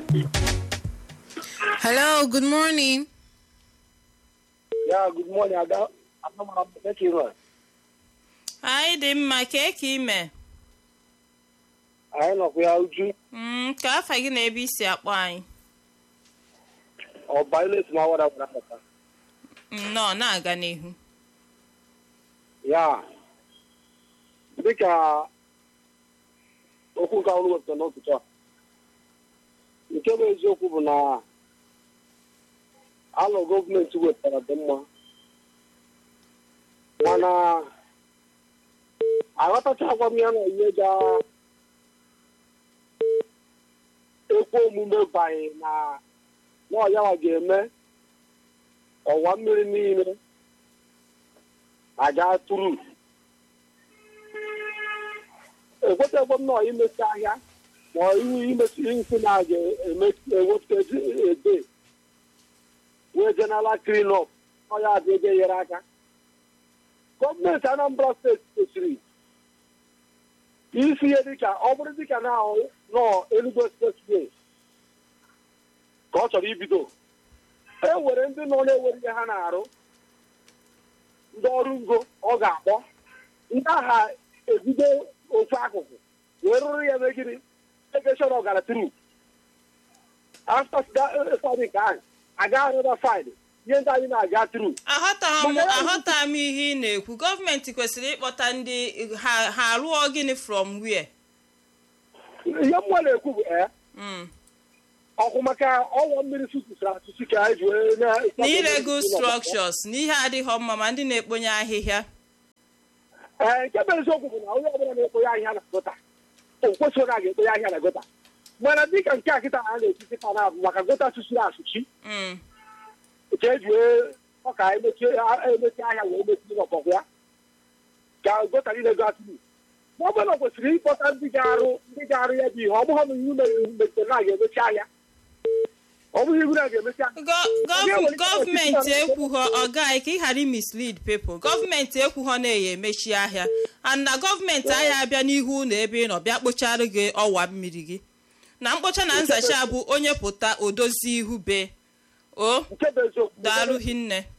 Hello, good morning. Yeah, good morning. Ada. Anamara m Thank you, Lord. Anyị dị mma kee ka ime Anyị nọkwa ya uju. Mm, ka afa gị na ebe isi akpọ anyị Ọba ile esi ma wada gwara pụta. nnọọ na-aga n'ihu Ya. Dịka okwu nke ọrụ wepụta n'ụtụtụ a. Nke bụ eziokwu bụ na alụ gọọmenti wepụtara dị mma. Mana aghọtachakwa m ya na ihe ga ekwe omume banye na n'ọyawa ga-eme ọwa mmiri niile aga tụrụ ekwetaghị m nọ imesi ahịa ma ọ ihe imesi nsị na aga ewepụta ede wee jenala clean up ọya adị ego nyere aka gọọmenti anambra steeti kwesịrị isi ihe dịka ọ bụrụ dịka na nọ Enugu expressway ka ọ chọrọ ibido e nwere ndị nọ na-ewere ihe ha na-arụ ndị ọrụ ngo ọ ga-akpọ ndị agha ebido ofu akụkụ wee rụrụ ya megiri egeshọn ọgara tru afta sadi nke ahụ aga anọda saịdị ihe ndị anyị na-aga tru aghọtaghị m Mana ya- aghọtaghị m ihe ị na-ekwu gọọmenti kwesịrị ịkpọta ndị ha ha rụọ gịnị from where ihe mmụọ na-ekwu bụ ee Mm. ọkụ maka ọwa mmiri sụtụsara asụsụ ka anyị ji wee na na irego structures na ihe adịghị mma ma ndị na-ekponye ahịhịa ee nke bụ eziokwu bụ na onye ọbụla na-ekponye ahịhịa na gota o kwesịrị na a ga-ekponye ahịhịa na gota mana dịka nke a kịta a na-eti kịta na-abụ maka gota sụsụrụ asụchi Mm. nke eji wee ọka emechi emechi ahịa wee mechi n'ọbọgwụ ya ka gota niile go atụrụ ma ọ bụrụ na ọ kwesịrị ịkpọta ndị ga-arụ ndị ga-arụ ya bụ ihe ọ bụghị na iwu mere iwu mechiri na a ga-emechi ahịa ọ bụghị iwu na a ga-emechi ahịa Gọ- gọv- Onye nwere ike gọọmenti ọchịchị ekwughọ ọga anyị ka ị ghara imislead people gọọmenti ekwughọ na-eyi emechi ahịa and na gọọmenti ahịa abịa n'ihu ụlọ ebe ị nọ bịa kpochara gị ọwa mmiri gị na mkpocha na nzacha bụ onye pụta odozi ihu be o nke bụ eziokwu daalụ hinne